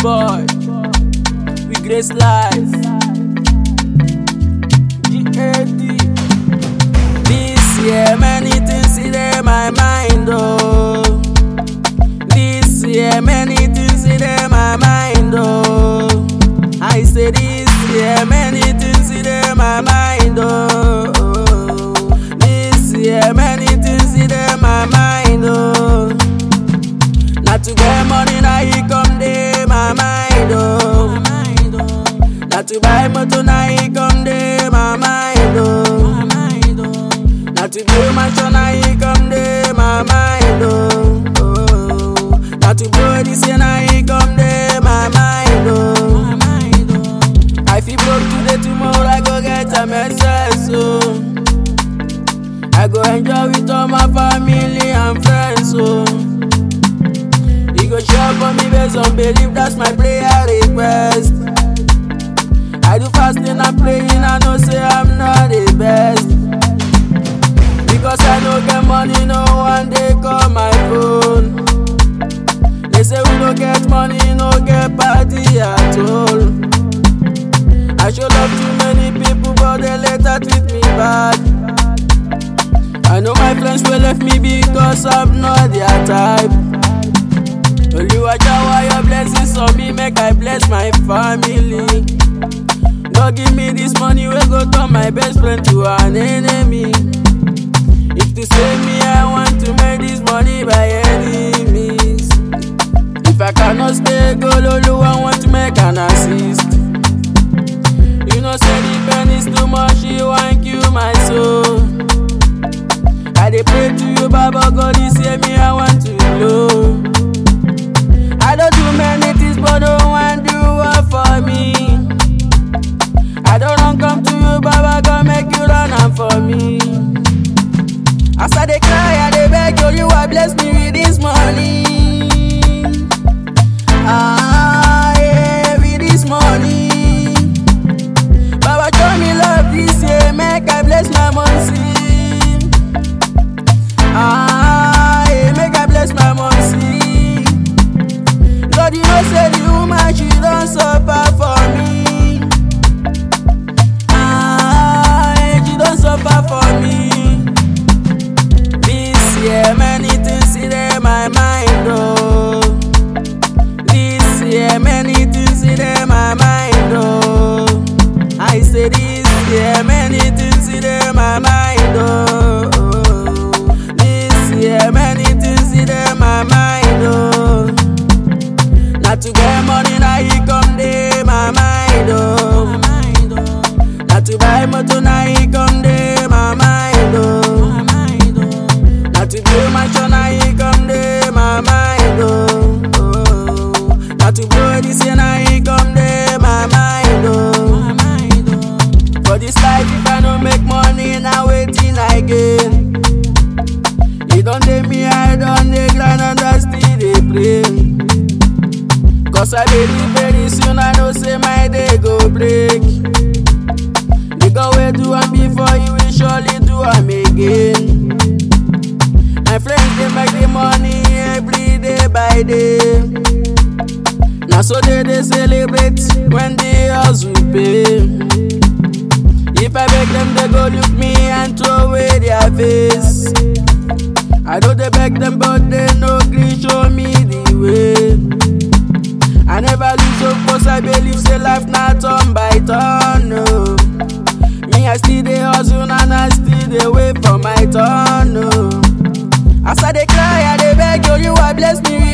boy. We grace life. GAD. This year, many things in my mind, oh. This year, many things in my mind, oh. I say this year, many things in my mind, oh. This year, many things in my mind, oh. Not to get money, now he come dey my mind, oh. Not to buy motor, now he come dey my mind, oh. Not to build mansion, now he come dey my mind, oh. oh. Not to blow this year, now he come dey my mind, oh. I feel broke today, tomorrow I go get a message, oh. I go enjoy with all my family and friends, oh. He go show for me based on belief, that's my prayer request. I do fasting and praying, I know say I'm not the best. Because I no get money, no one day call my phone. They say we no get money, no get party at all. I show love to many people, but they later treat me bad. I know my friends will left me because I'm not their type. Oluwa shower your blessings on me, make I bless my family. God give me this money, we go turn my best friend to an enemy. If to save me, I want to make this money by any means. If I cannot stay, go Oluwa want to make an assist. You know, say the pain is too much, he want kill my soul. I dey pray to you, Baba God, you say me, I want to know. I don't do many things, but no one do one for me. I don't run come to you, Baba God, make you run am for me. As I dey cry, I dey beg you, you are bless me with this money. Ah, yeah, with this money. Baba show me love this year, make I bless my money. Ah, yeah, make I bless my money. God, you know say the woman she don suffer for me. Ah, yeah, she don suffer for me. This year, many things in my mind, oh. This year, many things in my mind, oh. I say this year, many things in my mind, oh. This year, many things in my mind, oh. Not to get money, now he come dey my mind, oh. Not to buy motor, now he come dey my mind, oh. Not to build mansion, now he come dey my mind, oh. oh. Not to blow this year, now he come dey my mind, oh. For this life, if I no make money, now waiting I gain. You don't dey me, I don't dey grind and I still dey pray. Cause I believe very soon I know say my day go break. The God will do am before you will surely do am again. My friends they make the money every day by day. Now so they they celebrate when the hustle pay. If I beg them, they go look me and throw away their face. I know they beg them, but they no gree show me the way. I never lose hope, cause I believe say life not turn by turn, no. Me, I still dey hustle and I still dey wait for my turn, no. As I dey cry, I dey beg you, you are bless me